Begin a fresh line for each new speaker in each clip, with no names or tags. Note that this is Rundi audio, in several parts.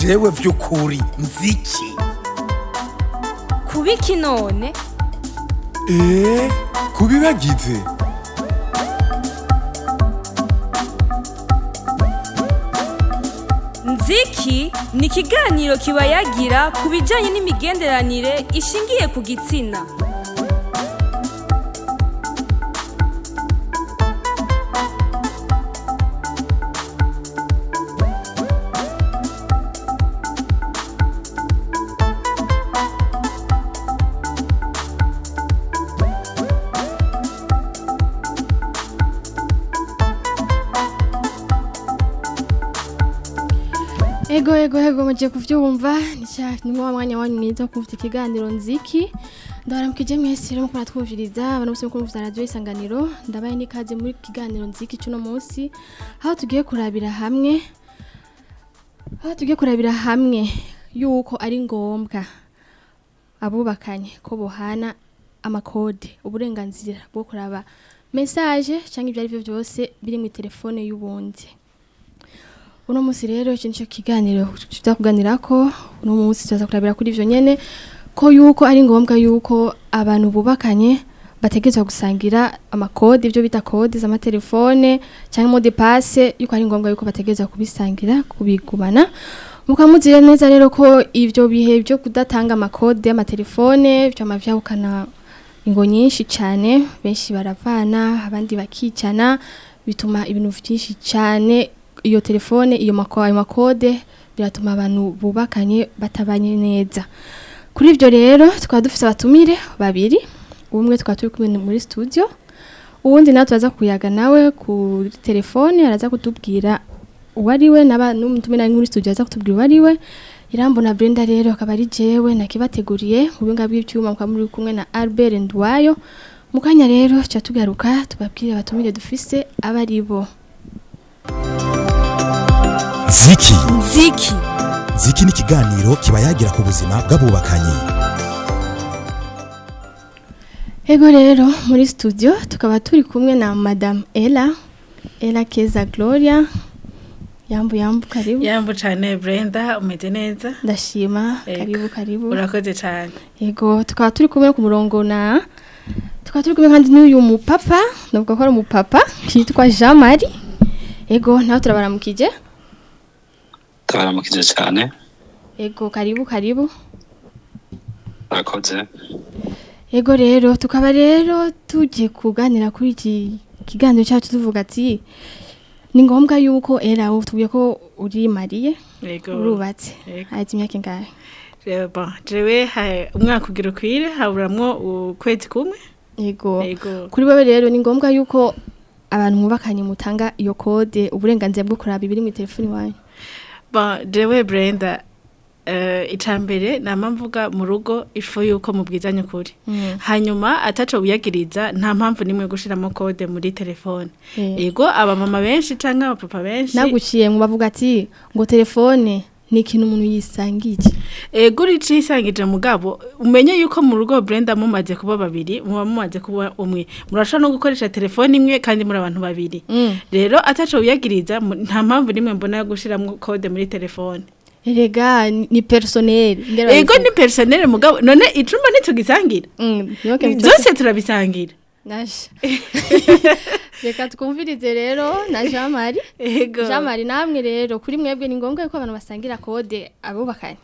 jewe vy'ukuri nziki
kubiki none
eee kubibagize
nziki ni ikiganiro kibayagira ku bijyanye n'imigenderanire ishingiye ku gitsina
ego ego ego mugiye kuvyumva ni wa mwanya wanyu mwiza wo kumva ikiganiro nziki ndabaramukije mwese rero muko natwumviriza abantu bose muko muvya radio isanganiro ndabaye n'ikaze muri kiganiro nziki cuno munsi aho tugiye kurabira hamwe aho tugiye kurabira hamwe yuko ari ngombwa abubakanye ko bohana amakode uburenganzira bwo kuraba message cyangwa ibyo ari byo byose biri mu telefone y'ubundi uno munsi rero iki nicyo kiganiro tuza kuganira ko uno munsi tuza kurabira kuri ivyo nyene ko yuko ari ngombwa yuko abantu bubakanye bategerezwa gusangira amakode ibyo bita kode z'amatelefone cyangwa mode passe yuko ari ngombwa yuko bategerezwa kubisangira kubigumana mukamuzire neza rero ko ivyo bihe byo kudatanga amakode y'amatelefone vyama vyahukana ingo nyinshi cyane benshi baravana abandi bakicana bituma ibintu byinshi cyane iyo telefone iyo mako ayo makode biratuma abantu bubakanye batabanye neza kuri ivyo rero tukaba dufise abatumire babiri umwe tukaba turi kumwe muri studio uwundi nawe turaza kuyaga nawe kuri telefone araza kutubwira uwariwe naba n'umutumire ari muri studio aza kutubwira uwariwe irambona Brenda rero akaba ari jewe nakibateguriye mu binga bw'ivyuma mukaba muri kumwe na Albert Ndwayo mukanya rero cya tugaruka tubabwire abatumire dufise abaribo
ziki
nziki
ziki ni ikiganiro kiba yagira ku buzima bw'abubakanye
Ego rero muri studio tukaba turi kumwe na Madame Ella Ella Keza Gloria yambu yambu karibu
yambu cyane Brenda umeze neza
ndashima
Ego.
karibu karibu
urakoze cyane
Ego tukaba turi kumwe ku murongo na tukaba turi kumwe kandi n'uyu mupapa navuga ko ari umupapa yitwa Jean Marie Ego nawe turabaramukije
turabaramukije cyane
Ego karibu karibu
urakoze
Ego rero tukaba rero tugiye kuganira kuri iki kiganiro cyacu tuvuga ati ni ngombwa yuko era ubu tuvuye ko uri mariye
yego
urubatse
Yego.
haheze imyaka ingahe
Rero, bon, jewe ha- umwaka ugira ukwire haburamwo ukwezi kumwe
yego
yego
kuri wowe rero ni ngombwa yuko abantu mwubakanye mutanga iyo kode uburenganzira bwo kuraba ibiri mu telefoni wanyu
bon jewe Brenda uh, icambere nama mvuga mu rugo ifu yuko mubwizanye ukuri
Mm.
hanyuma ataco wiyagiriza nta mpamvu nimwe yo gushiramo kode muri telefone
Eh.
yego abamama benshi canke abapapa benshi
naguciye mu bavuga ati ngo telefone ni ikintu umuntu yisangije
ego urica isangije mugabo umenye yuko mu rugo Brenda mumaze kuba babiri muba mumaze kuba umwe murashobora no gukoresha telefone imwe kandi muri abantu babiri
Mm.
rero ataco wiyagiriza mu- nta mpamvu nimwe mbona yo gushiramwo kode muri telefone
erega ni ni personnel Ngera
ego
babivuga.
ni personnel mugabo none icumba ntitugisangira
Mm, yoke mutose-
byose turabisangira
Nasha. Reka twumvirize rero na Jean Marie.
ego
Jean Marie namwe rero kuri mwebwe ni ngombwa yuko abantu basangira kode abubakanye.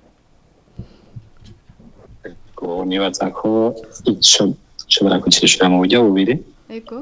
ubu nibaza ko icyo nshobora kucyishyura mu buryo bubiri
Ego.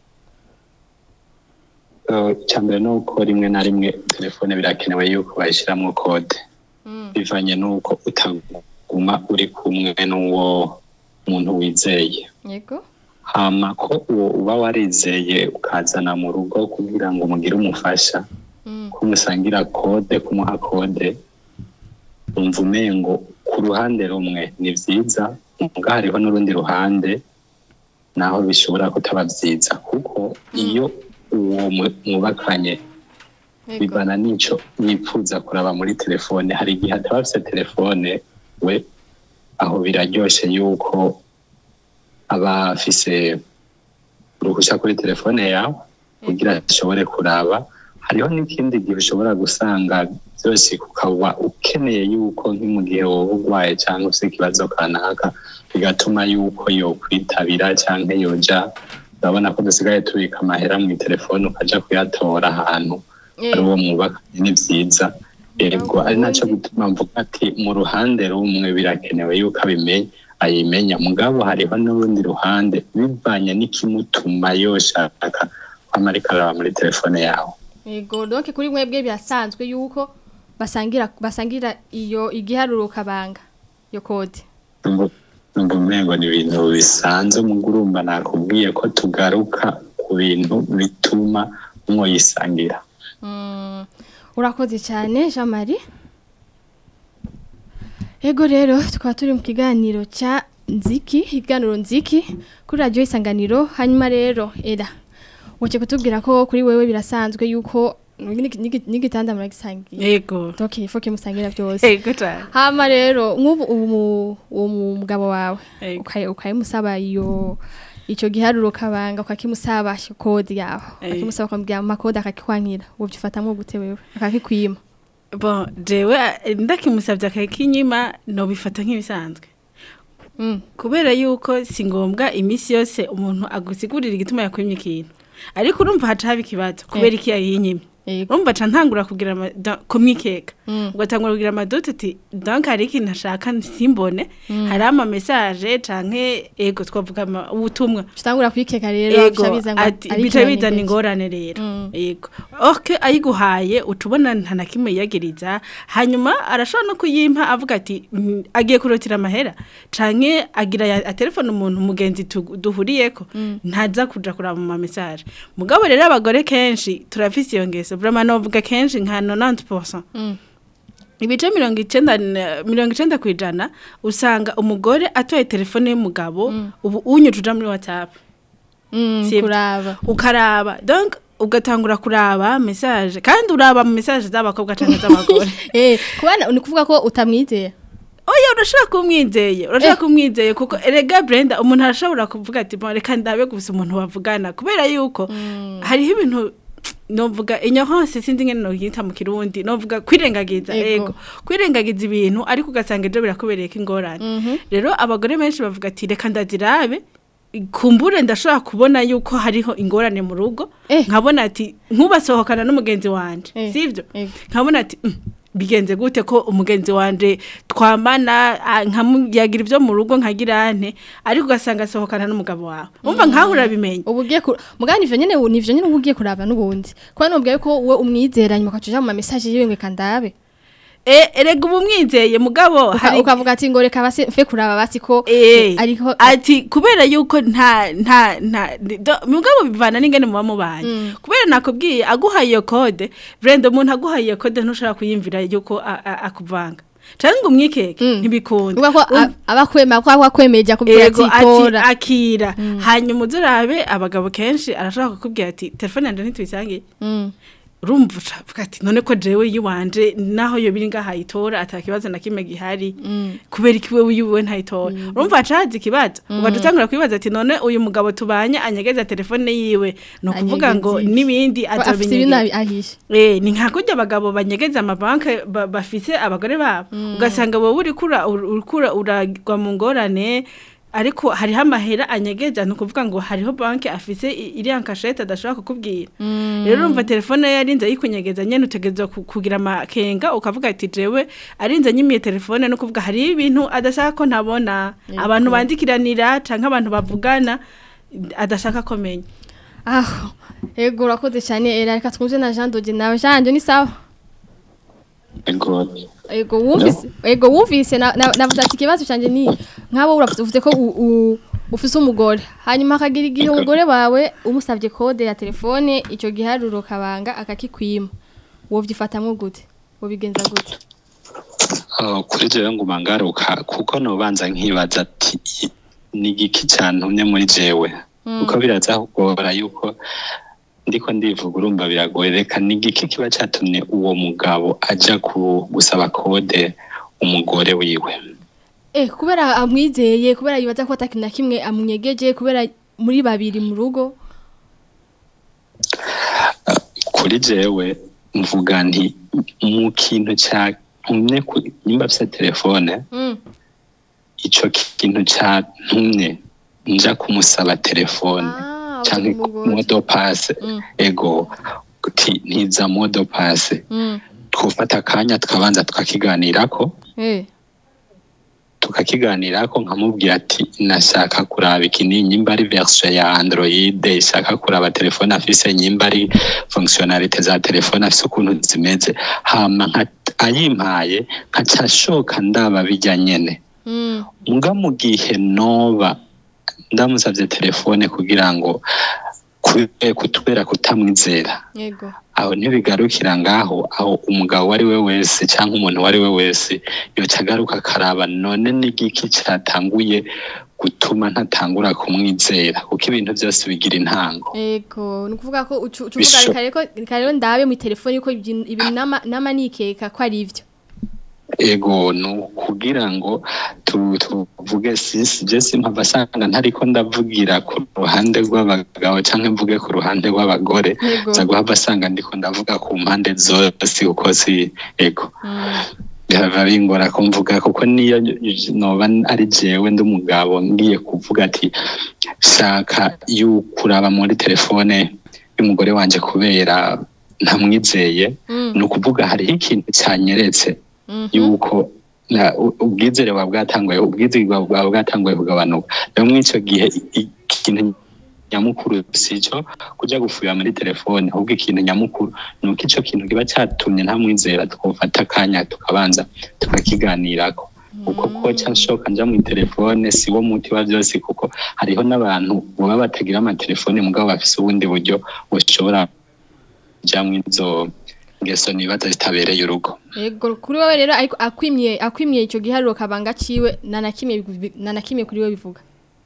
Eh, icya mbere ni uko rimwe na rimwe telefone birakenewe yuko bayishyiramo kode
Mm.
bivanye n'uko utaguma uri kumwe n'uwo muntu wizeye
Ego.
hama ko uwo uba warizeye ukazana mu rugo kugira ngo umugire umufasha
Mm.
ko musangira kode kumuha kode umva umengo ku ruhande rumwe ni byiza muga hariho n'urundi ruhande naho bishobora kutaba byiza kuko iyo uwo mu- mwubakanye
Ego.
bivana n'ico yifuza kuraba muri telefone hari igihe ataba afise telefone we aho biraryoshe yuko aba afise uruhushya kuri telefone yawe kugira ashobore kuraba hariho n'ikindi gihe ushobora gusanga byose ukaba ukeneye yuko nko mu gihe wowe urwaye cyangwa se ikibazo kanaka bigatuma yuko yokwitabira cyangwa yoja urabona ko dusigaye tubika amahera mu telefone ukaja kuyatora ahantu
Eh.
ari uwo mwubakanye ni byiza yego ari nacyo gutuma mvuga ati mu ruhande rumwe birakenewe yuko abimenya ayimenya mugabo hariho n'urundi ruhande bivanye n'ikimutuma yoshaka kwama ariko araba muri telefone yawe
Yego donc kuri mwebwe birasanzwe yuko basangira basangira iyo igiharuro kabanga yo kode.
Numva- numva umengo ni ibintu bisanzwe mugo urumva nakubwiye ko tugaruka ku bintu bituma mwoyisangira
Mm. Urakoze cyane Jean Marie. Ego rero tukaba turi mu kiganiro cya Nziki, ikiganiro Nziki kuri radio Isanganiro hanyuma rero era. Uce kutubwira ko kuri wewe birasanzwe yuko n'igi- n'igi- n'igitanda muragisangiye.
yego
Donc il faut que musangira byose.
yego cyane
Hama rero nk'ubu umu- uwo mugabo wawe
Ego.
ukaye ukayimusaba iyo icyo giharuro kabanga ukakimusaba kode yawe
Ego.
ukakimusaba ukamubwira amakode akakikwankira ubu byifatamwo gute wewe akakikwima
bon jewe eh, ndakimusabye akakinyima no bifata nk'ibisanzwe
Mm.
kubera yuko si ngombwa iminsi yose umuntu agusigurira igituma yakwimye ikintu ariko urumva haca haba ikibazo kubera iki yayinyimye
Ego.
urumva ca ntangura kugira ama- da- kumwikeka
Mm.
ugatangura kugira amadote ati donc hari ikintu ashaka simbone hari ama message canke ego twavuga ama- ubutumwa
tutangura kwikeka rero
ego
bica biza ngo
ati
ari
bica
ikinani
bizana
mbere.
ingorane rero
Mm.
yego ok ayiguhaye utubona nta na kimwe yiyagiriza hanyuma arashobora no kuyimpa avuga ati "Mm, agiye kurotira amahera canke agira ya- atelefone umuntu mugenzi tu- duhuriyeko ntaza kuja kuraba mu mamesaje mugabo rero abagore kenshi turafise iyo ngeso vraiment novuga kenshi nka 90%
Mm.
ibice mirongo icenda na- mirongo icenda ku ijana usanga umugore atoye telefone y'umugabo ubu unyuca uja muri whatsapp
Mm,
Sibyo.
kuraba
ukaraba donc ugatangura kuraba message kandi uraba mu message z'abakobwa canke z'abagore
eh kubana ni kuvuga ko utamwizera
oya urashobora kumwizeye urashobora
Eh.
kumwizeye kuko erega Brenda umuntu arashobora kuvuga ati bon reka ndabe gusa umuntu bavugana kubera yuko hariho ibintu novuga ignorance sinzi ngene noyita mu kirundi novuga kwirengagiza
Ego.
ego kwirengagiza ibintu ariko ugasanga ejo birakubereye ko ingorane rero abagore benshi bavuga ati reka ndazirabe kumbure ndashobora kubona yuko hariho ingorane mu rugo
Eh.
nkabona ati nkubasohokana n'umugenzi wanje
Eh.
sivyo
Ego.
nkabona ati "Mm, bigenze gute ko umugenzi wanje twamana ah, nkamuyagira ibyo mu rugo nkagira ante ariko ugasanga asohokana n'umugabo wawe umva nkaho urabimenya
ubu ugiye ku mugani ivyo nyene nivyo nyene uba ugiye kuraba n'ubundi kuba nubwiye ko we umwizera nyuma ukacuja mu ma message yiwe ngo kandabe
Eh, erega ubu mwizeye mugabo
Uka-
hari
ukavuga ati ngo reka basi mfe kuraba basi ko
Eh,
ariko
ati kubera yuko nta nta nta do- mugabo bivana n'ingene muba mubanye kubera nakubwiye aguhaye iyo code Brenda umuntu aguhaye iyo code ntushobora kuyimvira yuko a- a- akuvanga canke ngo umwikeke
Mm.
ntibikunda
uvuga ko
Um,
a- abakwema ko akwemeje akubwira ati
Ego ati
tora
akira hanyuma uzurabe abagabo kenshi arashaka kukubwira ati telefone yanje ntituyisangiye
Mm.
urumva ucavuga ati none ko jewe yiwanje naho yo biri ngaha yitora atakibazo na kimwe gihari kubera iki wewe yiwe ntayitora urumva hacahaza ikibazo ugaca utangura kwibaza ati none uyu mugabo tubanye anyegeza telefone yiwe ni ukuvuga ngo
Anyegeza iki?
n'ibindi
Ko afite ibintu
azobinyegeza
abi- ahishe
Eh, ni nka kurya abagabo banyegeza amabanki ba- bafise abagore babo ugasanga wowe uriko ura- uriko ura- uragwa mu ngorane ariko hariho amahera anyegeza ni ukuvuga ngo hariho banki afise i- iriya nkashete adashobora kukubwira rero urumva telefone ye yarinze ayikunyegeza nyene utegerezwa ku- kugira amakenga ukavuga ati jewe arinze anyimiye telefone no kuvuga hariho ibintu adashaka ko ntabona abantu bandikiranira canke abantu bavugana adashaka ko menya
aho ego urakoze cyane era reka twumve na Jean Dodi nawe Jean Dodi ni sawa
ego
ego wumvise ego wumvise na- na- navuze ati ikibazo cyanje ni nk'abo uravuze uvuze ko u- u- ufise umugore hanyuma akagira igihe
Ego.
umugore wawe umusabye kode ya telefone icyo giharuro kabanga akakikwima wovyifatamwo gute wobigenza gute
Oh, kuri jewe nguma ngaruka kuko nobanza nkibaza ati "I- ni igiki cantumye muri jewe kuko biraza kugora yuko ndiko ndivuga urumva biragoye reka ni igiki kiba catumye uwo mugabo aja ku gusaba kode umugore wiwe
eh kubera amwizeye kubera yibaza ko atakintu na kimwe amunyegeje kubera muri babiri mu rugo
ku kuri jewe mvuga nti mu kintu cyantumye ku- nimba afite telefone
Mm.
ico kintu cyantumye nja kumusaba telefone
Ah,
canke
umugore.
modo passe
Mm.
ego ti ntiza modo passe
Mm.
twufata akanya tukabanza tukakiganirako
Eh.
tukakiganirako nkamubwira ati nashaka kuraba ikini nyimba ari version ya android ishaka kuraba telefone afise nyimba ari fonctionnalité za telefone afise ukuntu zimeze hama nka- ayimpaye nkaca shoka ndaba bijya nyene
Mm.
nga mu gihe noba ndamusavye telefone kugira ngo kube- kutubera kutamwizera
Yego.
aho ntibigarukira ngaho aho umugabo uwo ari we wese cyangwa umuntu uwo ari we wese yoca agaruka akaraba none n'igiki cyatanguye gutuma ntatangura kumwizera kuko ibintu byose bigira intango
Ego, ni ukuvuga ko ucu ucu
Bisho-
uvuga reka rero reka rero ndabe mu telefone yuko ibyo- ibi nama nama nikeka ko ari ivyo.
ego ni ukugira ngo tu- tuvuge sisi je simpava asanga ntariko ndavugira ku ruhande rw'abagabo cyangwa mvuge ku ruhande rw'abagore
Yego.
nza guhava asanga ndiko ndavuga ku mpande zose kuko si ego
Mm.
biba bingora kumvuga kuko niyo noba ari jewe ndi umugabo ngiye kuvuga ati shaka y'ukuraba muri telefone y'umugore wanje kubera ntamwizeye
Mm.
ni ukuvuga hariho ikintu cyanyeretse
Mhm.
yuko na- u- ubwizere buba bwatanguye ubwizere buba buba bwatanguye kugabanuka rero muri icyo gihe i- ikintu nyamukuru si cyo kujya gufurira muri telefone ahubwo ikintu nyamukuru ni uko icyo kintu kiba cyatumye ntamwizera tukufata akanya tukabanza tukakiganirako kuko ko cyashoka njya mu telefone si wo muti wa byose kuko hariho n'abantu baba batagira amatelefone mugabo bafise ubundi buryo bushobora kujyamo izo ngeso nibaza zitabereye urugo
Ego, kuri wowe rero ariko akwimye akwimye ico giharuro kabanga ciwe nanakimye nanakimye kuri wowe bivuga.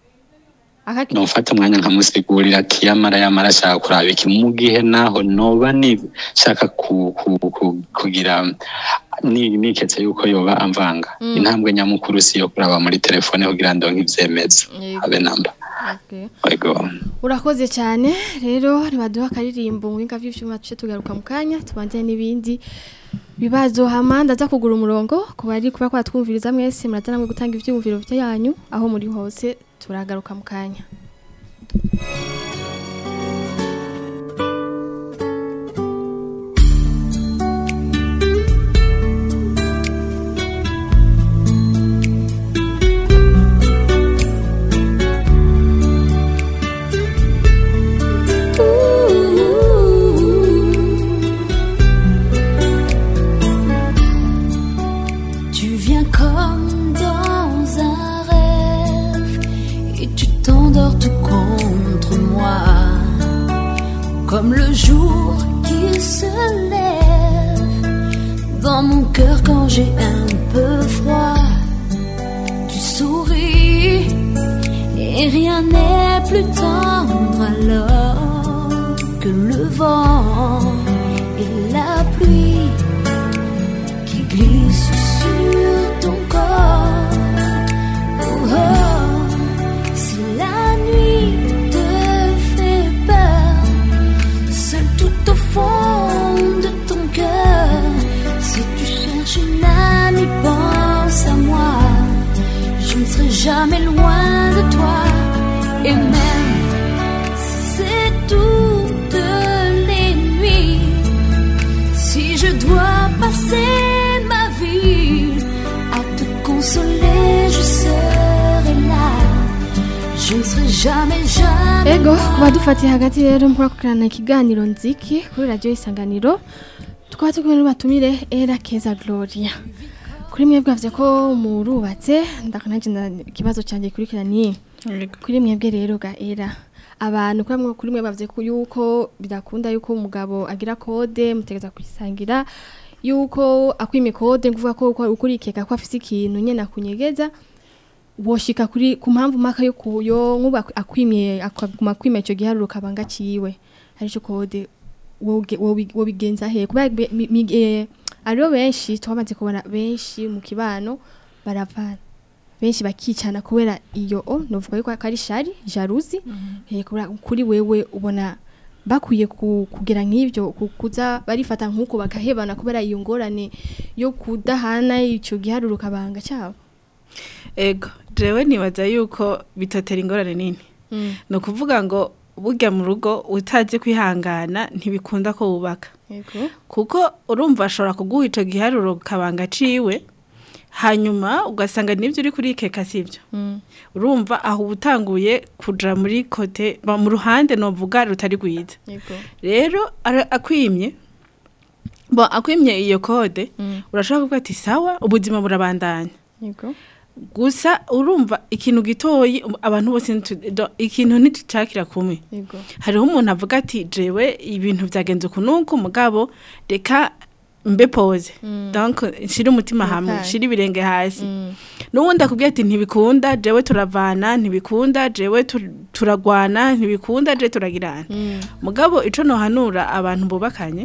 Akaki
nufata umwanya nkamusigurira ati yamara yamara ashaka kuraba iki mu gihe naho noba nishaka ku, ku, ku, kugira ni niketse yuko yoba amvanga
Mm.
intambwe nyamukuru si yo kuraba muri telefone kugira ndonke ivyemezo
Yego.
abe namba
Okay.
ego
Urakoze cyane rero nibaduha akaririmbo mu binga by'ivyuma tuce tugaruka mu kanya tubanze n'ibindi bibazo hama ndaza kugura umurongo ku bari kuba kwatwumviriza mwese muraza namwe gutanga ivyumviro byanyu aho muri hose turagaruka mu kanya
Tu viens comme dans un rêve et tu t'endors tout contre moi. Comme le jour qui se lève dans mon cœur quand j'ai un peu froid. Tu souris et rien n'est plus tendre alors que le vent et la pluie qui glisse sur ton corps. Oh, oh, si la nuit te fait peur, seul tout au fond de ton cœur, si tu cherches une amie, pense à moi. Je ne serai jamais loin de toi, et même si c'est toutes les nuits. Si je dois passer ma vie à te consoler, je serai là. Je ne serai jamais, jamais.
Ego
loin.
kuba dufatiye hagati rero mukora kukurana ikiganiro nziki kuri radio isanganiro tukaba turi kumwe n'abatumire Era Keza Gloria kuri mwebwe bavye ko murubatse ndakanaje ikibazo cyanjye kurikirani kuri mwebwe rero ga Era abantu kuri mwe kuri mwe bavye ko yuko bidakunda yuko umugabo agira kode mutegeza kuyisangira yuko akwime kode nguvuga ko uko ukurikeka ko afise ikintu nyene akunyegeza woshika kuri ku mpamvu maka yo kuyo nkuba akwimye akaguma kwima ico giharuro kabanga ciwe ari cyo kode woge- wobi- wobigenza he kuba be- mi- mi- eh, ariho benshi twamaze kubona benshi mu kibano baravana benshi bakicana kubera iyo o novuga yuko ari shari jaruzi eh kubera kuri wewe ubona bakwiye ku- kugira nk'ibyo ku- kuza barifata nk'uko bakahebana kubera iyo ngorane yo kudahana icyo giharuro kabanga cyabo
ego jewe nibaza yuko bitatera ingorane nini ni ukuvuga ngo burya mu rugo utazi kwihangana ntibikunda ko wubaka
yego
kuko urumva ashobora kuguha icyo giharuro kabanga ciwe hanyuma ugasanga n'ibyo uri kurikeka si byo urumva aho uba utanguye kuja muri kote ba- mu ruhande novuga rutari rwiza
yego
rero ara- akwimye bo akwimye iyo kode
Mm.
urashobora kuvuga ati sawa ubuzima burabandanya
yego
gusa urumva ikintu gitoyi um, abantu bose ntitu- do- ikintu ntitucakira kumwe
yego
hariho umuntu avuga ati jewe ibintu byagenze uku nuku mugabo reka mbe pose donc nshire umutima hamwe
Okay.
nshire ibirenge hasi n'ubundi akubwira ati ntibikunda jewe turavana ntibikunda jewe tur- turagwana ntibikunda jewe turagirana mugabo ico nohanura abantu bubakanye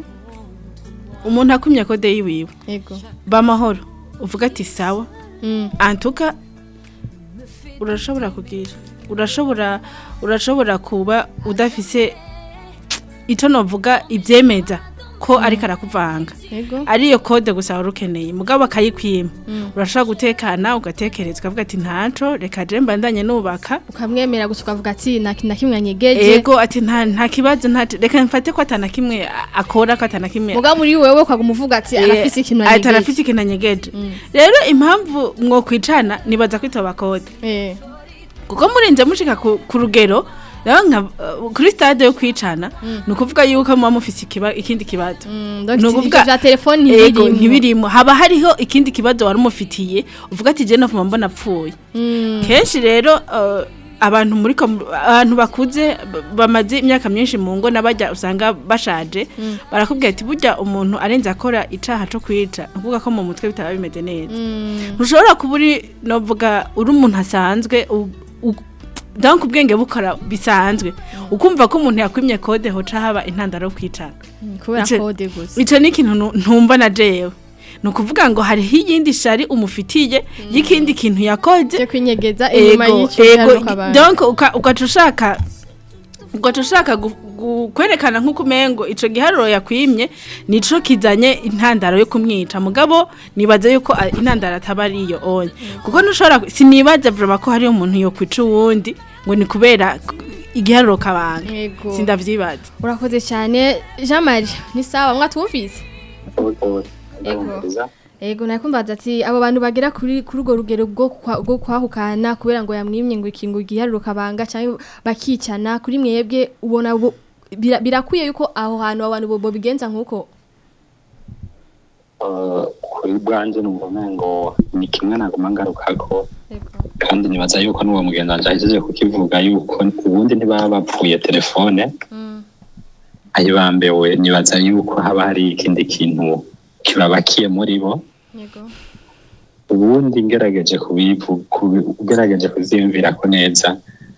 umuntu akumye kode yiwiwe
yego
bamahoro uvuga ati sawa
Mm.
antuka urashobora kugira urashobora urashobora kuba udafise icyo novuga ibyemeza ko ariko arakuvanga
yego
ariyo kode gusa wari ukeneye mugabo akayikwima urashobora gutekana ugatekereza ukavuga ati ntaco reka je mbandanye nubaka
ukamwemera gusa ukavuga ati nta kintu na kimwe anyegeje
ego ati nta nta kibazo nta reka mfate ko atana kimwe akora ko atana kimwe
muga muri wewe ukaguma uvuga ati arafise ikintu
ati
anyegeje
arafise ikintu anyegeje rero impamvu mwokwicana nibaza kwitoba kode
eh
kuko murinze mushika ku, ku rugero rero nka uh, kuri stade yo kwicana ni ukuvuga yuko muba mufise ikiba, ikindi kibazo
Mm, donc
Ni
ivyo
ukuvuga-
vya telefone
Ego,
ntibirimo
ntibirimo haba hariho ikindi kibazo wari umufitiye uvuga ati je navuma mbona apfuye
Mm,
kenshi rero uh, abantu muri kom- abantu bakuze b- bamaze imyaka myinshi mu ngo n'abajya usanga bashaje barakubwira ati burya umuntu arenze akora icaha co kwica ni ukuvuga ko mu mutwe bitaba bimeze neza
mm,
ntushobora kuba uri novuga uri umuntu asanzwe u- u- donc ubwenge bukora bisanzwe ukumva ko umuntu yakwimye kode hoca haba intandaro yo kwicana
kubera
Ico-
kode gusa
ico ni ikintu nu- ntumva na jewe ni ukuvuga ngo hariho iyindi shari umufitiye y'ikindi kintu yakoze
cyo kwinyegeza inyuma
ego
y'icyo
ego
giharuro kabanga
donc uka- ugaca ushaka ugaca ushaka gu- gu- kwerekana nk'uko umengo ico giharuro yakwimye nico kizanye intandaro yo kumwica mugabo nibaza yuko a- intandaro ataba ari iyo onye kuko ntushobora ku- sinibaza vraiment ko hariho umuntu yokwica uwundi ngo ni kubera k- igiharuro kabanga
Yego.
sindavyibaza
urakoze cyane Jean Marie ni sawa mwatwumvise Ego nakumbaza ati abo bantu bagera kuri kuri urwo rugero bwo kwa- bwo kwahukana kubera ngo yamwimye ngo ikingo igiharuro kabanga cyangwa bakicana kuri mwebwe ubona bo- bira- birakwiye yuko aho hantu abantu bo- bo bigenza nkuko
Uh, kuri bwanje numva umengo ni kimwe naguma ngarukako kandi nibaza yuko n'uwo mugenzi wanje ahejeje kukivuga yuko ubundi ntibaba bapfuye telefone ayibambewe nibaza yuko haba hari ikindi kintu kibabakiye muri bo
yego
ubundi ngerageje kubivu kubi- ugerageje kuziyumvira ko neza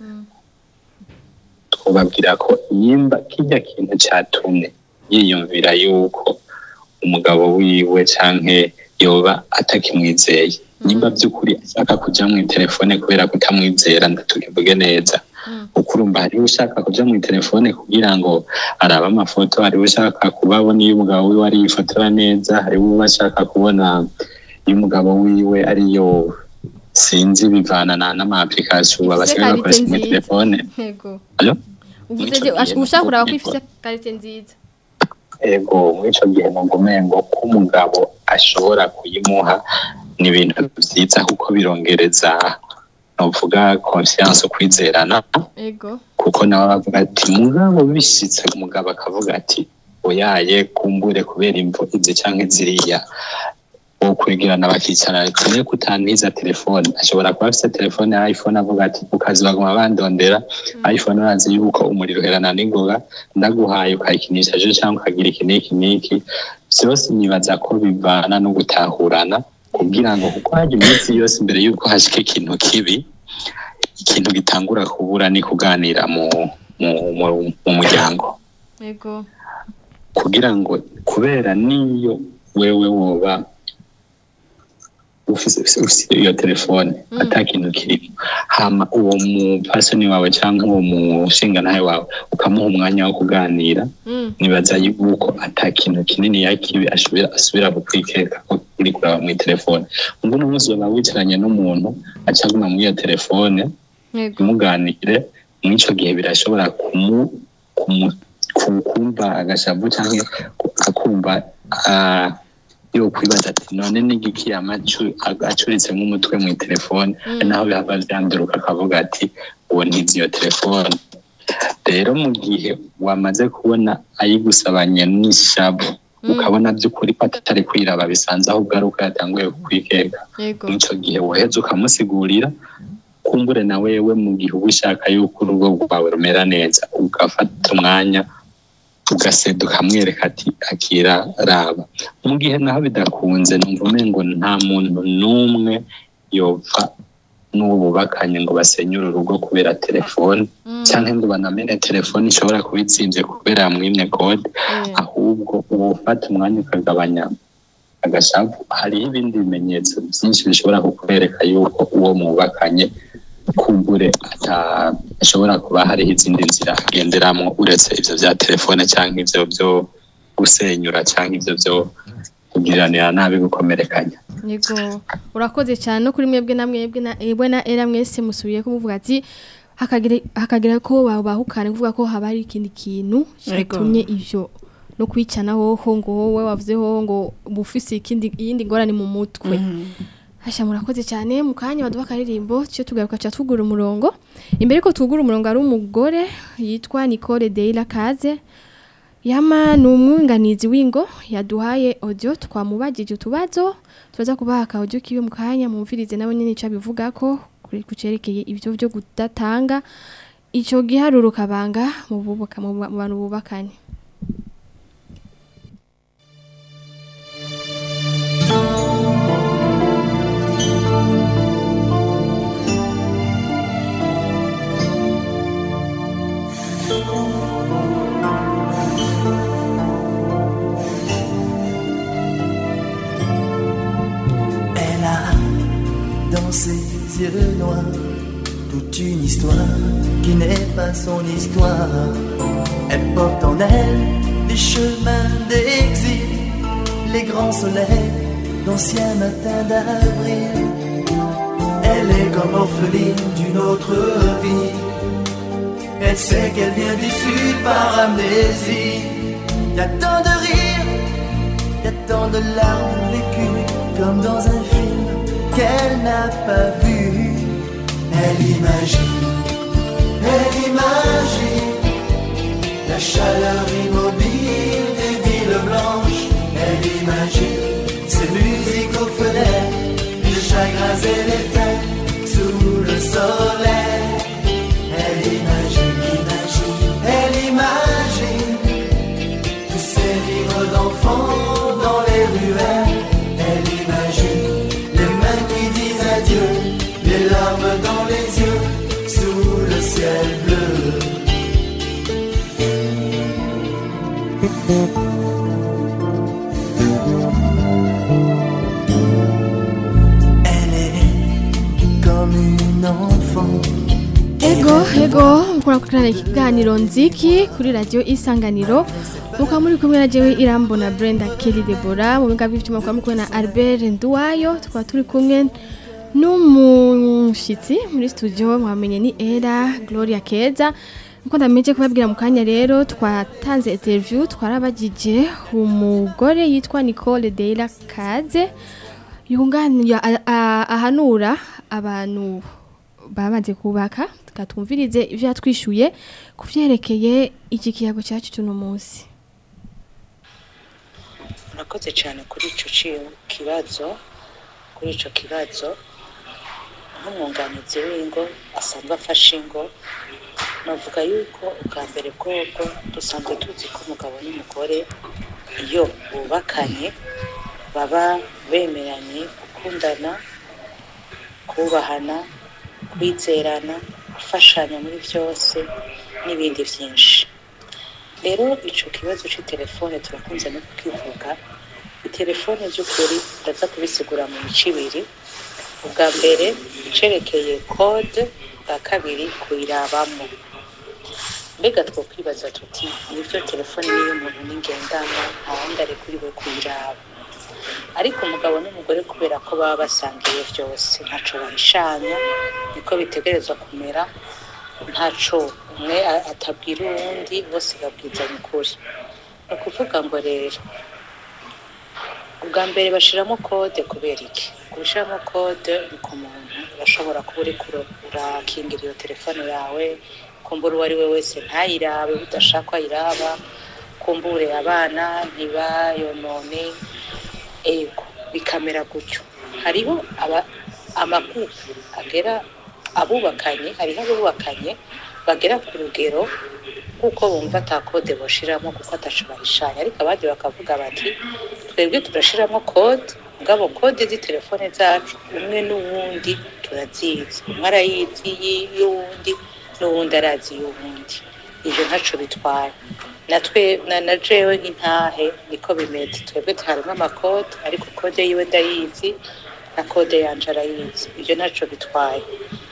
twubabwira ko yimba kijya kintu cyatumye yiyumvira yuko umugabo wiwe canke yoba atakimwizeye nimba by'ukuri ashaka kuja mu telefone kubera kutamwizera ndatukivuge neza kuko urumva hariho ushaka kuja mu telefone kugira ngo arabe amafoto hariho ushaka kubabona iyo umugabo wiwe ari yifotora neza hariho ushaka kubona iyo umugabo wiwe ariyo sinzi bivana na n'ama application babasigaye
karite
bakoresha muri
nziza.
telefone
yego
Allo?
uvuze
Muri ico gihe
ushaka kuraba ko
nubwo-
ifite karite nziza
ego muri ico gihe numva umengo ko umugabo ashobora kuyimuha ni ibintu vyiza kuko birongereza novuga confiance ukwizerana
yego
kuko nawe bavuga ati mugabo bishitse umugabo akavuga ati oyaye kumbure kubera imvo izi canke ziriya ukurigirana bakicara tune kutantiza telefone ashobora kuba afise telefone ya iphone avuga ati ku kazi baguma bandondera iphone urazi yuko umuriro uherana n'ingoga ndaguhaye ukayikinisha ejo cyangwa ukagira iki n'iki n'iki vyose nibaza ko bivana no gutahurana kugira ngo kuko hajya iminsi yose imbere yuko hashika ikintu kibi ikintu gitangura kubura ni kuganira mu mu, mu, mu muryango
yego
kugira ngo kubera niyo wewe woba ufise ufise iyo telefone ata kintu kirimo hama uwo mupasoni wawe cyangwa uwo mushingantahe wawe ukamuha umwanya wo kuganira nibaza yuko ata kintu kinini yakibi asubira asubira kukwikeka ko uri kuraba muri telefone ubwo uno munsi waba wicaranye n'umuntu acaguma muri iyo telefone
yego
muganire mw'ico gihe birashobora kumu kumu ku- kumva agashavu cyangwa akumva ah, yo kwibaza ati none n'igiki yamacu acuritsemo umutwe mu telefone naho bihava byanduruka akavuga ati uwo ntizi iyo telefone rero mu gihe wamaze kubona ayigusabanye n'ishavu ukabona by'ukuri ko atari kwiraba bisanze aho ugaruka yatanguye kukwikeka
yego
mw'ico gihe woheza ukamusigurira kumbure na wewe mu gihe uba ushaka yuko urugo rwawe rumera neza ugafata umwanya ugaseda ukamwereka ati akira raba mu gihe naho bidakunze numva umengo nta muntu n'umwe yopfa n'uwo bubakanye ngo basenyure urugo kubera telefone cyangwa ngo banamene telefone ishobora kuba itsinze kubera yamwimye kode ahubwo uba ufata umwanya ukagabanya agashavu hariho ibindi bimenyetso byinshi bishobora kukwereka yuko uwo mubakanye kumbure ata- ashobora kuba hariho izindi nzira agenderamo uretse ivyo vya telefone cyangwa ivyo byo gusenyura cyangwa ivyo byo kugiranira nabi gukomerekanya
yego urakoze cyane no kuri mwebwe na mwebwe na ebwe na era mwese musubiye ko muvuga ati hakagira hakagira ko babahukana kuvuga ko haba hari ikindi kintu
Yego.
cyatumye ivyo no kwicana hoho ngo wowe wavuze hoho ngo bufise ikindi iyindi ngorane mu mutwe Hasha murakoze cyane mu kanya baduha akaririmbo cyo tugaruka cha tugura umurongo imbere ko tugura umurongo ari umugore yitwa Nicole Deila Kaze Yama ni umwunganizi w'ingo yaduhaye audio twamubagije utubazo tubaza kubaha ka audio kiwe mu kanya mumvirize nabo nyine ico bivuga ko kuri kucerekeye ibyo byo kudatanga ico giharuro kabanga mu bubaka mu ba- mu bantu bubakanye
Elle a dans ses yeux noirs toute une histoire qui n'est pas son histoire. Elle porte en elle les chemins d'exil, les grands soleils d'anciens matins d'avril. Elle est comme orpheline d'une autre vie. Elle sait qu'elle vient du sud par amnésie. Y a tant de rires y a tant de larmes vécues comme dans un film qu'elle n'a pas vu. Elle imagine, elle imagine la chaleur immobile des villes blanches. Elle imagine ces musiques aux fenêtres, les chagrins et les fêtes sous le soleil. Elle imagine, imagine, elle imagine tous ces livres d'enfants dans les ruelles. Elle imagine les mains qui disent adieu, les larmes dans les yeux, sous le ciel bleu. Elle est comme une enfant.
Ego, ego, mukora kukurana ikiganiro nziki kuri radio isanganiro. Muka muri kumwe na jewe Irambona Brenda Kelly Deborah, mu biga b'ivyuma kwa mukwe na Albert Nduwayo, tukaba turi kumwe n'umushitsi muri studio mwamenye ni Era Gloria Keza. Nkuko ndameje kubabwira mu kanya rero twatanze interview twarabagije umugore yitwa Nicole Deila Kaze yunganira a- a- ahanura abantu bamaze kubaka tukatumvirize ivyo yatwishuye ku vyerekeye iki kiyago cyacu tuno munsi
murakoze cyane kuri icyo ci- kibazo kuri icyo kibazo nk'umwunganizi w'ingo asanzwe afashe ingo navuga yuko ubwa mbere bwobwo dusanzwe tuzi ko umugabo n'umugore iyo bubakanye baba bemeranye gukundana kubahana kwizerana gufashanya muri byose n'ibindi byinshi rero icyo kibazo cy'itelefone turakunze no kukivuga itelefone by'ukuri ndaza kubisigura mu mico ibiri ubwa mbere icerekeye kode bwa kabiri kuyirabamo mbega twokwibaza tuti nibyo telefone y'umuntu n'ingendanwa nta wundi ari kuri we kuyiraba ariko umugabo n'umugore kubera ko baba basangiye byose ntaco bahishanya niko bitegerezwa kumera ntaco umwe a- atabwira uwundi bose babwizanya ukuri ni ukuvuga ngo rero ubwa mbere bashiramo kode kubera iki kubishiramo kode ni ku muntu urashobora kuba uri kuro- urakingira iyo telefone yawe kumbura uwo ari we wese ntayirabe udashaka ko ayiraba kumbure abana ntibayonone ego bikamera gutyo hariho aba- amakuru agera abubakanye hariho abubakanye bagera ku rugero kuko bumva ata kode boshiramo kuko ataco bahishanya ariko abandi bakavuga bati twebwe turashiramo kode mugabo kode z'itelefone zacu umwe n'uwundi turazizi umwe arayizi yi- y'uwundi n'uwundi arazi y'uwundi ivyo ntaco bitwara natwe na, na jewe nk'intahe niko bimeze twebwe harimo amakode ariko kode yiwe ndayizi na kode yanje arayizi ivyo ntaco bitwaye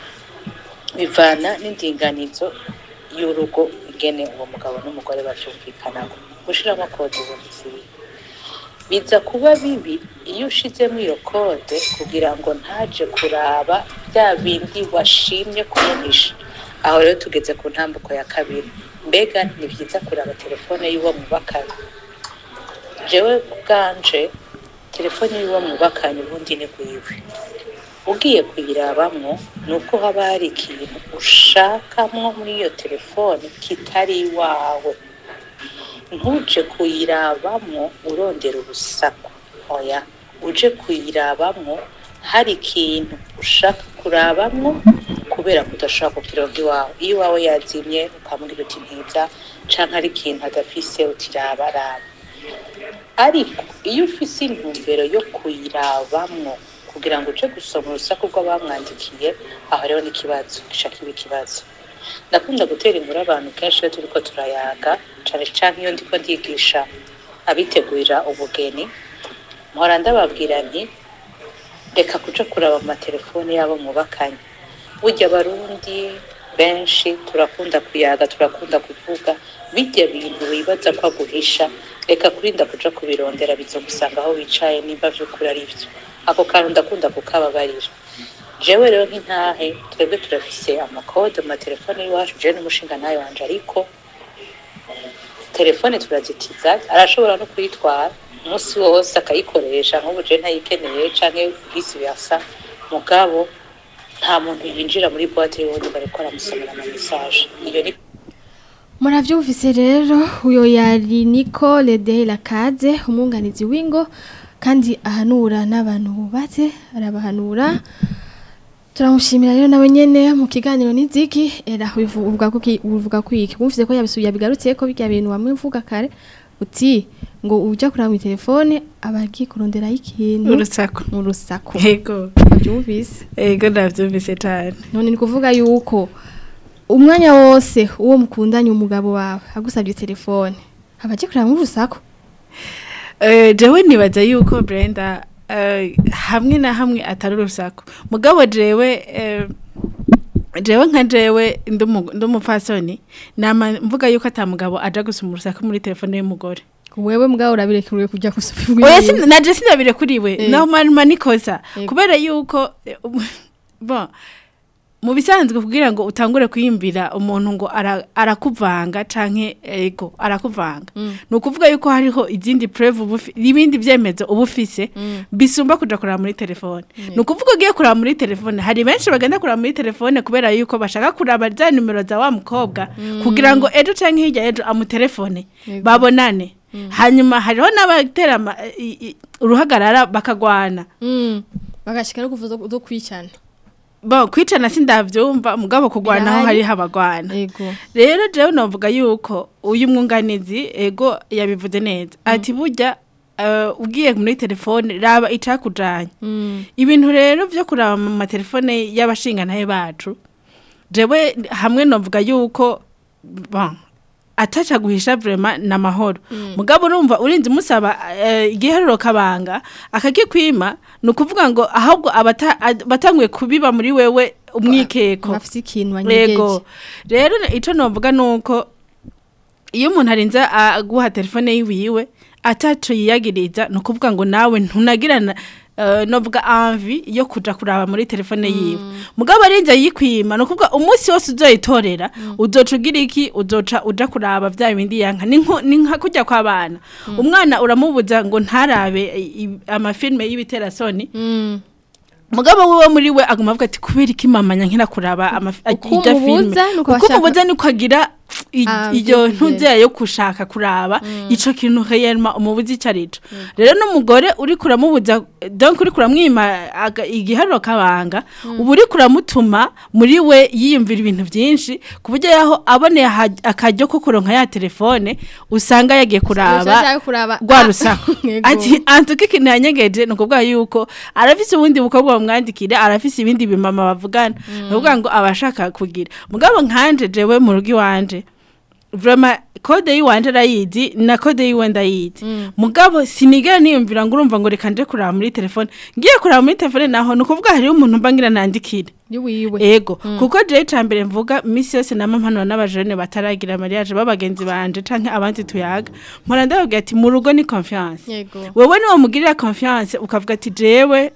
bivana n'indinganizo y'urugo ingene uwo mugabo n'umugore bavyumvikanako gushiramo kode ubundi si bibi biza kuba bibi iyo ushizemo iyo kode kugira ngo ntaje kuraba bya bindi washimye kumuhisha aho rero tugeze ku ntambuko ya kabiri mbega ni byiza kuraba telefone y'uwo mubakanye jewe bwanje telefone y'uwo mubakanye ubundi ni gwiwe ugiye kuyirabamwo ni uko haba hari ikintu ushakamwo muri iyo telefone kitari iwawe ntuje kuyirabamwo urondera urusaku oya uje kuyirabamwo hari ikintu ushaka kurabamwo kubera ko udashobora kukironga iwawe iyo iwawe yazimye ukamubwira uti ntiza canke ari ikintu adafise utiraba raba ariko iyo ufise intumbero yo kuyirabamwo kugira ngo uje gusoma urusaku rw'abamwandikiye aho rero n'ikibazo gica kiba ikibazo ndakunda gutera inkuru abantu kenshi iyo turiko turayaga cane cane iyo ndiko ndigisha abitegurira ubugeni mpora ndababwira nti reka kuja kuraba mu matelefone yabo mwubakanye burya abarundi benshi turakunda kuyaga turakunda kuvuga bijya bintu wibaza ko aguhisha reka kurinda kuja kubirondera bizogusanga aho wicaye nimba vy'ukuri ari vyo ako kantu ndakunda kukababarira jewe rero nk'intahe twebwe turafise amakode mu matelefone y'iwacu jewe n'umushinga ntayo wanje ariko telefone turazitiza arashobora no kuyitwara umunsi wose akayikoresha nk'ubu jewe ntayikeneye canke vice versa mugabo nta muntu yinjira muri boîte y'uwundi bariko aramusomera ama message iyo ni
muravyumvise rero uyo yari Nicole de Lakaze umwunganizi w'ingo kandi ahanura n'abantu bubatse arabahanura turamushimira rero nawe nyene mu kiganiro n'iziki era uvuga ko ki- uvuga ko iki wumvise ko yabisuye yabigarutse ko bijya bintu wamwe mvuga kare uti ngo uja kuraba mu telefone abagiye kurondera ikintu
urusaku
mu rusaku
yego
byumvise
yego ndavyumvise cane
none ni kuvuga yuko umwanya wose uwo mukundanye umugabo wawe agusabye telefone abaje kuraba mu rusaku
Eh, jewe nibaza yuko Brenda eh, hamwe na hamwe atari urusaku mugabo jewe eh, jewe nka jewe ndumu- ndumupfasoni nama mvuga yuko ata mugabo aja gusoma urusaku muri telefone y'umugore
wewe mugabo urabirekuriwe kujya gusubira
oya sin- naje sinabire kuri we
Eh.
naho marima nikosa
Yego.
kubera yuko eh, um- bon mu bisanzwe kugira ngo utangure kwiyumvira umuntu ngo ara- arakuvanga canke ego arakuvanga ni ukuvuga yuko hariho izindi preve uba ufi- ibindi vyemezo uba ufise bisumba kuja kuraba muri telefone ni ukuvuga ugiye kuraba muri telefone hari benshi bagenda kuraba muri telefone kubera yuko bashaka kuraba za nimero za wa mukobwa kugira ngo ejo canke hirya ejo amutelefone
Yego.
babonane hanyuma hariho n'abatera ama- i- i- uruhagarara bakagwana
Mm. bagashika no kuvuza do kwicana
bo kwicana sindavyumva mugabo kugwanaho
Birahari.
hariho abagwana
yego
rero jewe novuga yuko uyu mwunganizi ego yabivuze neza ati burya eh, ugiye muri telefone raba icakujanye
Mm.
ibintu rero vyo kuraba mu matelefone y'abashingantahe bacu jewe hamwe novuga yuko bon ataca guhisha vrema n'amahoro mugabo urumva urinze umusaba eh, igiharuro kabanga akagikwima ni ukuvuga ngo ahubwo abata- ad- batanguye kubiba muri wewe umwikeko
bafite ikintu banyegeje
Ego. Rero ico novuga nuko iyo umuntu arinze aguha telefone yiwiwe ataco yiyagiriza no kuvuga ngo nawe ntunagirana uh, novuga envie yo kuja kuraba muri telefone yiwe mugabo arinze yikwima no kuvuga umunsi wose uzoyitorera uzoca ugira iki uzoca uja kuraba vya bindi yanka ni nko- ni nka kujya kw'abana umwana uramubuza ngo ntarabe i- i- amafilme y'ibiterasoni mugabo wiwe muri we aguma avuga ati kubera iki mama nyankira kuraba amafi-
Uko
ijya filme
umubuza, nuko
uko
bashaka-
umubuza niko agira i-
Ah,
iyo
vyo
ntuzeya yo gushaka kuraba ico kintu heyema umubuza ico arico rero n'umugore uri kuramubuza donc uri kuramwima aga- igiharuro kabanga ubu uri kuramutuma muri we yiyumvira ibintu vyinshi ku buryo yaho aboneye aha- akaryo ko kuronka ya telefone usanga yagiye kuraba
Ushaka kuraba
rwa
Ah,
rusaku
yego.
ati antuka ikintu yanyegeje ni ukuvuga yuko arafise ubundi bukobwa bamwandikire arafise ibindi bimama bavugana ni ukuvuga ngo aba ashaka kugira mugabo nkanje jewe mu rugo iwanje vrema kode yiwanje arayizi na kode yiwe ndayizi mugabo sinigera niyumvira ngo urumva ngo reka nje kuraba muri telefone ngiye kuraba muri telefone naho ni ukuvuga hariho umuntu mba ngira nandikire
yiwiwe
ego kuko jewe icambere mvuga misi yose nama mpanura n'abajene bataragira mariage b'abagenzi banje canke abandi tuyaga mpora ndababwira ati mu rugo ni confiance
yego
wewe niwo mugirira confiance ukavuga ati jewe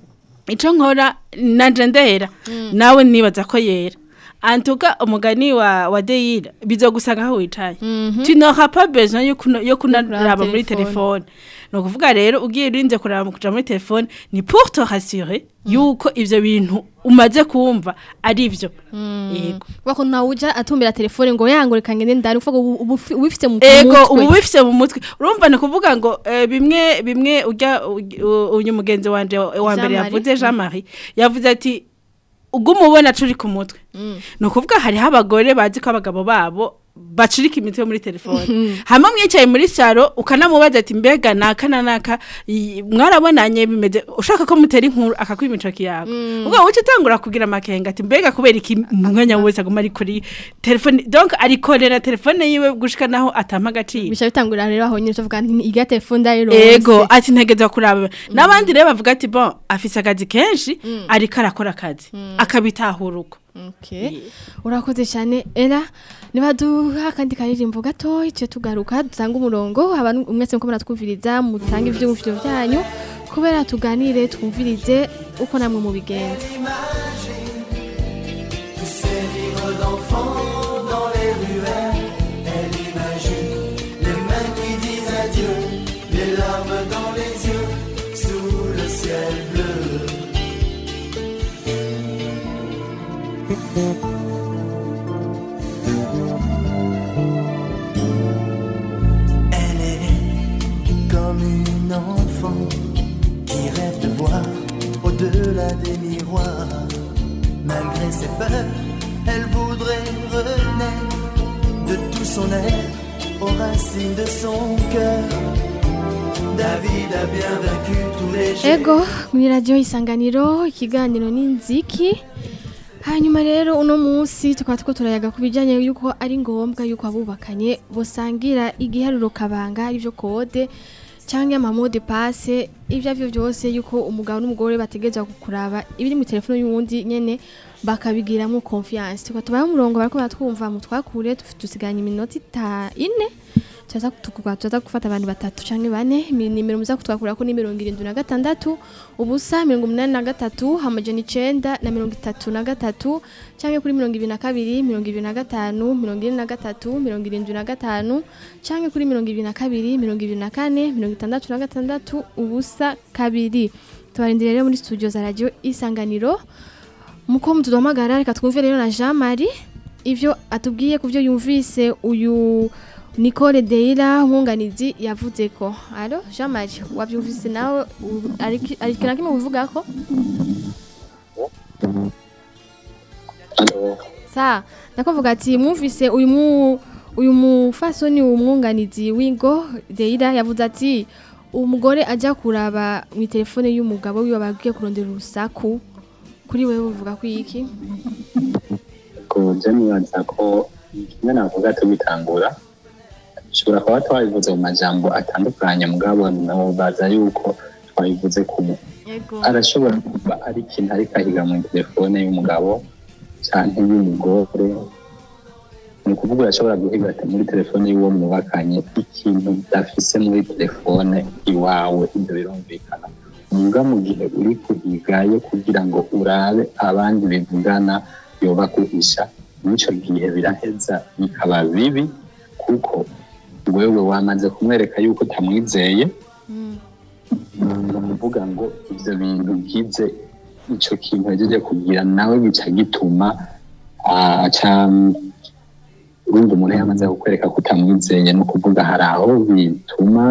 ico nkora nanje ndera nawe nibaza ko yera antuka umugani wa wa Deira bizogusanga aho wicaye tu n'auras pas besoin yo kuno- yo kunaraba muri
telefone.
telefone ni ukuvuga rero ugiye urinze kuraba mu kuja muri telefone ni pour te rassurer yuko ivyo bintu umaze kumva ari vyo yego
bako nawe uja atumbera telefone ngo yangureka ngende ndari uvuga ubu ubu ufi- ubifite mu
ego
mutwe.
ubu bifise mu mutwe urumva ni kuvuga ngo eh, bimwe bimwe ujya uj- u- uyu mugenzi wanje wa wa mbere
Jean-Marie.
yavuze Jean Marie yavuze ati uguma ubona curi ku mutwe ni ukuvuga hariho abagore bazi ko abagabo babo bacurika imitwe muri telefone hama mwicaye muri saro ukanamubaza ati mbega naka na naka i- mwarabonanye bimeze ushaka ko mutera inkuru akakwima icoki yawe ubwo uca utangura kugira amakenga ati mbega kubera iki mu mwanya wese aguma ari kuri telefone donc arikorera telefone yiwe gushika naho atampa agaciro
bisha bitangurira rero aho nyine tuvuga nti iga telefone ndayiro
ego ati ntegeza kuraba n'abandi rero bavuga ati bon afise akazi kenshi ariko arakora akazi akabitahura uko
Okay. Urakoze cyane era nibaduha akandi karirimbo gato icyo tugaruka dutanga umurongo abantu umwese muko muratwumviriza mutanga ivyumviro byanyu kubera tuganire twumvirize uko namwe mu bigenza
Tous ces livres d'enfants dans les ruelles, elle imagine les mains qui disent adieu, les larmes dans les yeux, sous le ciel bleu. Elle est comme une enfant qui rêve de voir au-delà des miroirs. Malgré ses peurs, elle voudrait renaître de tout son être aux racines de son cœur. David a bien vaincu tous les jeux.
ego muri radiyo isanganiro ikiganiro ni nziki hanyuma rero uno munsi tukaba two turayaga ku bijyanye y'uko ari ngombwa y'uko abubakanye busangira igiharuro kabanga aribyo kode cyangwa amamode pase ibyo ari byo byose y'uko umugabo n'umugore bategereza kuraba ibiri mu telefone y'uwundi nyine bakabigiramo confiance tukaba tubaye umurongo bariko baratwumva mu twakure dusigaranye iminota ita ine tuza tukugwa tuza gufata abantu batatu canke bane mi- nimero muza kutwakura ko ni mirongo irindwi na gatandatu ubusa mirongo umunani na gatatu amajana icenda na mirongo itatu na gatatu canke kuri mirongo ibiri na kabiri mirongo ibiri na gatanu mirongo ine na gatatu mirongo irindwi na gatanu canke kuri mirongo ibiri na kabiri mirongo ibiri na kane mirongo itandatu na gatandatu ubusa kabiri tubarindire rero muri studio za radio isanganiro muko mutuduhamagara reka twumve rero na Jean Marie ivyo atubwiye ku byo yumvise uyu Nicole Deira umwunganizi yavuze ko alo Jean Marie wavyumvise nawe u- ari ari kira kimwe uvuga ko
Alo,
sa ndakuvuga ati mwumvise uyu mu uyu mufasoni umwunganizi w'ingo Deira yavuze ati umugore ajya kuraba mu telefone y'umugabo wiwe bagiye kurondera urusaku kuri wewe uvuga ko iki
ko je nibaza ko kimwe navuga tubitangura ushobora kuba twabivuze mu majambo atandukanye mugabo baza yuko twabivuze kumwe
yego
arashobora kuba ari ikintu ariko ahiga muri telefone y'umugabo cyangwa y'umugore ni ukuvuga urashobora guhiga ati muri telefone y'uwo mwubakanye ikintu udafise muri telefone iwawe ibyo birumvikana muga mu gihe uri kuhigayo kugira ngo urabe abandi bivugana yoba kuhisha n'icyo gihe biraheza bikaba bibi kuko wewe wamaze kumwereka yuko utamwizeye ni ukuvuga ngo ibyo bintu byize icyo kintu yagejeje kugira nawe bica gituma aca urumva umuntu yamaze kukwereka ko utamwizeye ni ukuvuga hari aho bituma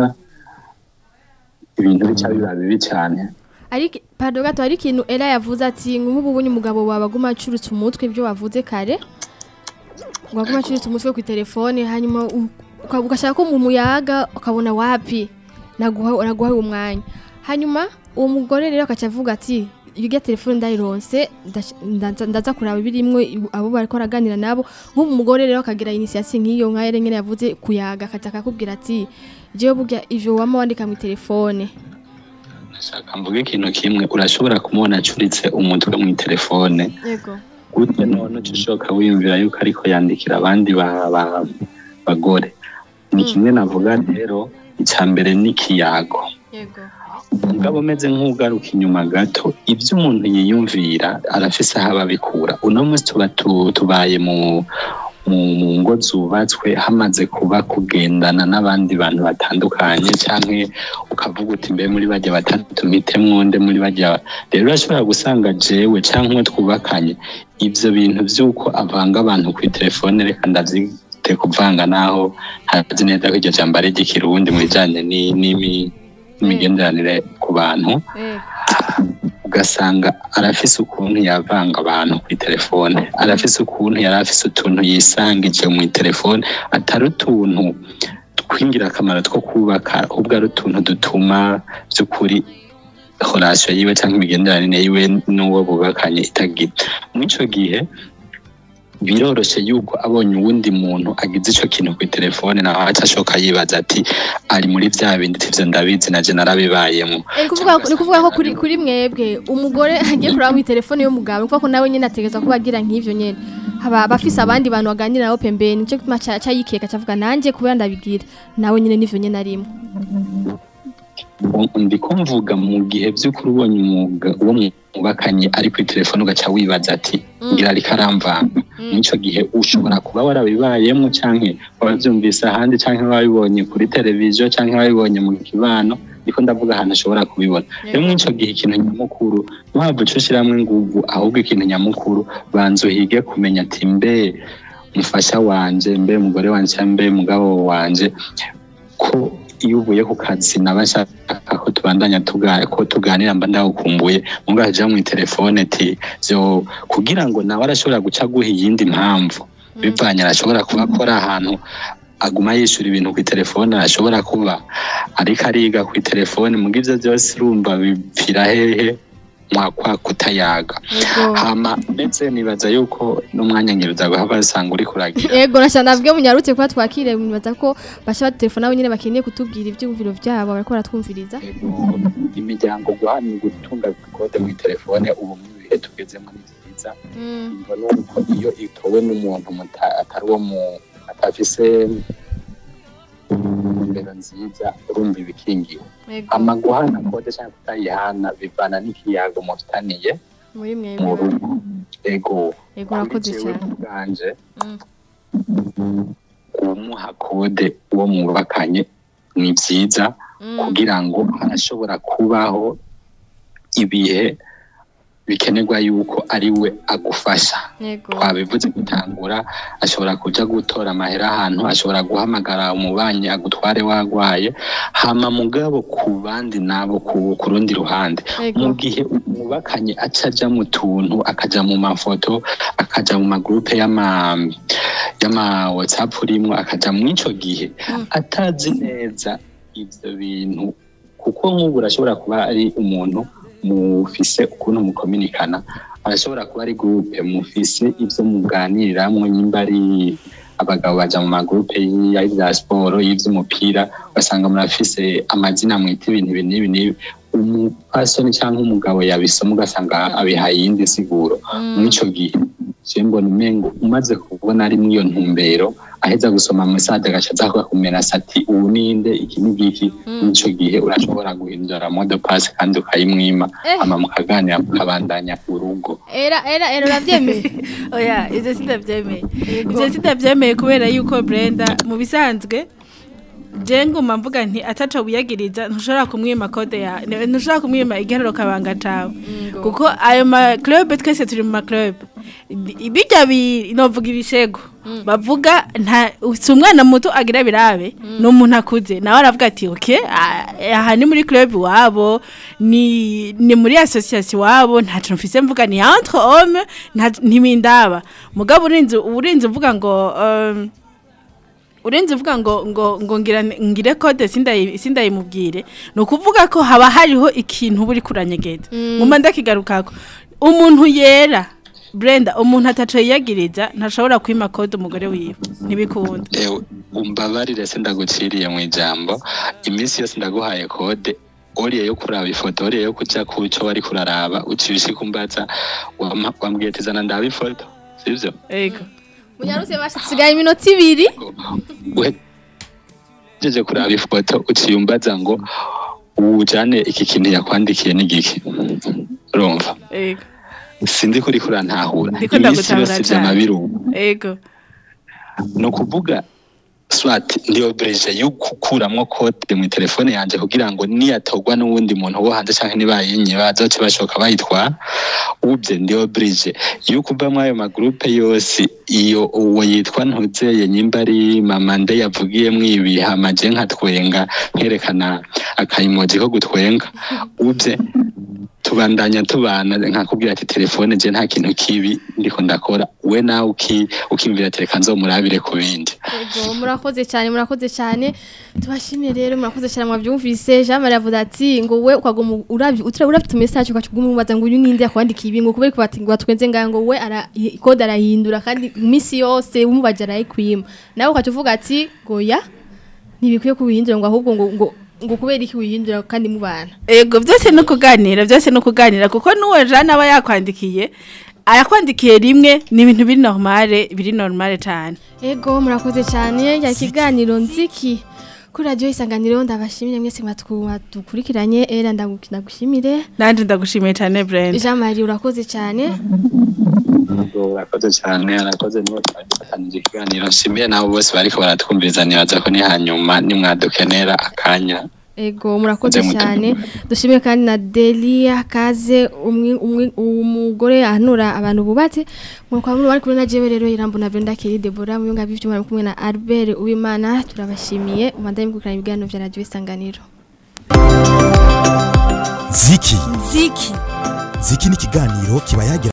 ibintu bica biba bibi cyane
ariko pardon gato hari ikintu era yavuze ati nk'ubu bunye umugabo wawe aguma acurutse umutwe ibyo wavuze kare ngo aguma acurutse umutwe ku telefone hanyuma u- uka- ugashaka ko mu muyaga ukabona wapi naguha naguha uwo mwanya hanyuma uwo mugore rero akaca avuga ati iyo telefone ndayironse ndash- ndaza ndaza kuraba birimwo ibu- abo bariko baraganira nabo nk'ubu umugore rero akagira initiation nk'iyo nka yere nyene yavuze kuyaga akaza akakubwira ati jewe burya ivyo wama wandika mu telefone
nashaka mvuga ikintu kimwe urashobora kumubona acuritse umutwe mu telefone
yego
gute none uca ushoka wiyumvira yuko ariko yandikira abandi ba- ba- bagore ni kimwe navuga rero icya mbere ni ikiyago
yego
umugabo umeze nk'ugaruka inyuma gato ibyo umuntu yiyumvira arafise aho ababikura uno munsi tuba tu- tubaye mu mu mu ngo zubatswe hamaze kuba kugendana n'abandi bantu batandukanye cyangwa ukavuga uti mbe muri bajya batandatu mpitemwo nde muri bajya rero urashobora gusanga jewe cyangwa uwo twubakanye ibyo bintu by'uko avanga abantu kuri telefone reka ndabyite kuvanga naho ntazi neza ko iryo jambo ari iry'ikirundi mu bijyanye ni- n'imi- n'imigenderanire ku bantu
yego
ugasanga arafise ukuntu yavanga abantu kuri telefone arafise ukuntu yari afise utuntu yisangije mu telefone atari utuntu tw'ingirakamaro two kubaka ahubwo ari utuntu dutuma by'ukuri horasiyo yiwe cyangwa imigenderanire yiwe n'uwo bubakanye itagira muri icyo gihe biroroshye yuko abonye uwundi muntu agize icyo kintu kuri telefone nawe aca ashoka yibaza ati ari muri bya bindi tivyo ndabizi naje narabibayemo
Eh, ni kuvuga ni kuvuga ko kuri kuri mwebwe umugore agiye kuraba mu telefone y'umugabo kuko nawe nyene ategeza kuba agira nk'ivyo nyene haba bafise abandi bantu baganira nabo pembeni nico gituma ca ca yikeka cavuga nanje kubera ndabigira nawe nyene nivyo nyene arimo
ndiko mvuga mu gihe by'ukuri ubonye umwuga uwo mwubakanye ari kuri telefone ugaca wibaza ati ngira ariko aramvanga n'icyo gihe ushobora kuba warabibayemo cyangwa wabyumvise ahandi cyangwa wabibonye kuri televiziyo cyangwa wabibonye mu kibano niko ndavuga ahantu ushobora kubibona rero muri icyo gihe ikintu nyamukuru ntabwo uca ushyiramo inguvu ahubwo ikintu nyamukuru banza uhige kumenya ati mbe mufasha wanje mbe umugore wanje cyangwa mbe mugabo wanje ko iyo uvuye ku kazi naba nshaka ko tubandanya tuga- ko tuganira mba ndawukumbuye mubwo haja mu telefone ti vyo kugira ngo nawe arashobora guca guha iyindi mpamvu bivanye arashobora kuba akora ahantu aguma yishyura ibintu ku telefone arashobora kuba ariko ariga ku telefone muga ivyo byose urumva bipfira hehe mwakwa kutayaga
Yego.
hama ndetse nibaza yuko n'umwanya ngiruza guha basanga uri kuragira
Ego nashana nabwiye munyarutse kuba twakire mubaza ko basha telefone nabo nyene bakeneye kutubwira ivyumviro vyabo bariko baratwumviriza
imiryango guhana gutunga kode mu telefone ubu mu bihe tugezemo ni byiza ngo nuko iyo itowe n'umuntu muta- atari uwo mu atafise imbero nziza urumva ibikingiwe
Ego
ama guhana kode cyangwa kutayihana bivana n'ikiyago mufitaniye
muri
mu
mwebwe
rugo ego
Ego urakoze
Kuri jewe
cyane
ubwanje
Mm.
kumuha kode uwo mwubakanye ni byiza
Mm.
kugira ngo harashobora kubaho ibihe bikenerwa yuko ari we agufasha
Ego
twabivuze gutangura ashobora kuja gutora amahera ahantu ashobora guhamagara umubanyi agutware wagwaye hama mugabo ku bandi nabo ku, ku rundi ruhande
Ego
mu gihe umubakanye aca aja mu tuntu akaja mu mafoto akaja mu magrupe y'ama y'ama whatsapp urimwo akaja mu ico gihe
Mm.
atazi neza ivyo bintu kuko nk'ubu urashobora kuba ari umuntu mufise ukuntu mukominikana arashobora kuba ari groupe mufise ivyo muganiriramwo nyimba ari abagabo baja mu magurupe y'ivya siporo y'ivy'umupira ugasanga murafise amazina mwita ibintu ibi n'ibi n'ibi umupasoni cyangwa umugabo yabisoma ugasanga abihaye iyindi siguro mw'ico gihe je mbona umengo umaze kubona ari mw'iyo ntumbero aheza gusoma mesaje agaca aza kukumena ati ubu ninde iki n'igiki mw'ico gihe urashobora guhindura mode pass kandi ukayimwima
Eh.
hama mukaganira mukabandanya urugo
era era era uravyemeye
oya ivyo sindavyemeye ivyo sindavyemeye kubera yuko Brenda mu bisanzwe je nguma mvuga nti ataco wiyagiriza ntushobora kumwima kode ya ne- ntushobora kumwima igiharuro kabanga cawe kuko ayo ma club twese turi mu ma club Di- bijya bi novuga ibishego bavuga nta si umwana muto agira birabe ni umuntu akuze nawe aravuga ati okay ah, aha ni muri club wabo ni ni muri association wabo ntaco mfise mvuga ni entre hommes nta- ntibindaba mugabo urinze urinze uvuga ngo um, urenze uvuga ngo ngo ngo ngira ngire code sindayi sindayimubwire no kuvuga ko haba hariho ikintu buri kuranyegeza nguma ndakigarukako umuntu yera Brenda umuntu ataco yiyagiriza ntashobora kwima code umugore wiwe ntibikunda
Ewe, umbabarire se ndaguciriye mu ijambo iminsi yose ndaguhaye kode oriye yo kuraba ifoto oriye yo kuja kuco wari kuraraba uciye usikumbaza wama- wambwiye ati zana ndaba ifoto sivyo
ego
munyarutse basigaye iminota ibiri
uhejeje kuraba ifoto uciye umbaza ngo ujane iki kintu yakwandikiye n'igiki urumva
ego
sinzi ko uriko urantahura
Ndiko
iminsi
ndagutahura
yose
cane.
vy'amabirugu
ego
ni ukuvuga swat ndi oblige yo gukuramwo kode mu telefone yanje kugira ngo niyatogwa n'uwundi muntu wo hanze canke nibayinye bazoce bashoka bayitwara ubye ndi oblige yo kuva muri ayo magrupe yose iyo uwo yitwa ntuzeye nyimba ari mama nde yavugiyemwo ibi hama je nkatwenga nkerekana akayimoji ko gutwenga ubye tubandanya tubana nkakubwira ati telefone je nta kintu kibi ndiko ndakora we nawe uki ukimvira ati reka nzomurabire ku bindi
Ego, murakoze cyane murakoze cyane tubashimire rero murakoze cyane mwabyumvise Jean Marie avuga ati ngo we ukaguma uravye utura uravye message ukacuguma umubaza ngo uyu ninde yakwandikiye ibi ngo kubera ko bati ngo batwenze ngaho ngo we ara code arahindura kandi iminsi yose umubaje arayikwima nawe ukacuvuga ati ngo ya ntibikwiye kubihindura ngo ahubwo ngo ngo ngo kubera iki wihindura kandi mubana
ego byose no kuganira byose no kuganira kuko n'uwo jana aba yakwandikiye arakwandikiye rimwe ni ibintu biri normale biri normale cyane
Ego murakoze cyane ya kiganiro nziki kuri radio isanganiro ndabashimire mwese mwatwuma dukurikiranye era ndagushimire
nanje ndagushimiye cyane Brenda
Jean Marie urakoze cyane
urakoze cyane arakoze niwe twagifatanije ikiganiro nshimiye nabo bose bariko baratwumviriza nibaza ko ni hanyuma nimwadukenera akanya
Ego murakoze
Nze mutu-
cyane dushimire kandi na Delia Kaze umwe umwe umugore ahanura abantu bubatse mu kwa muri bari kumwe na jewe rero irambo na Brenda Kelly Deborah mu yunga bivyo muri kumwe na Albert Uwimana turabashimiye umandanye gukurana ibiganiro vya radio isanganiro
ziki
ziki
ziki ni ikiganiro kiba yagira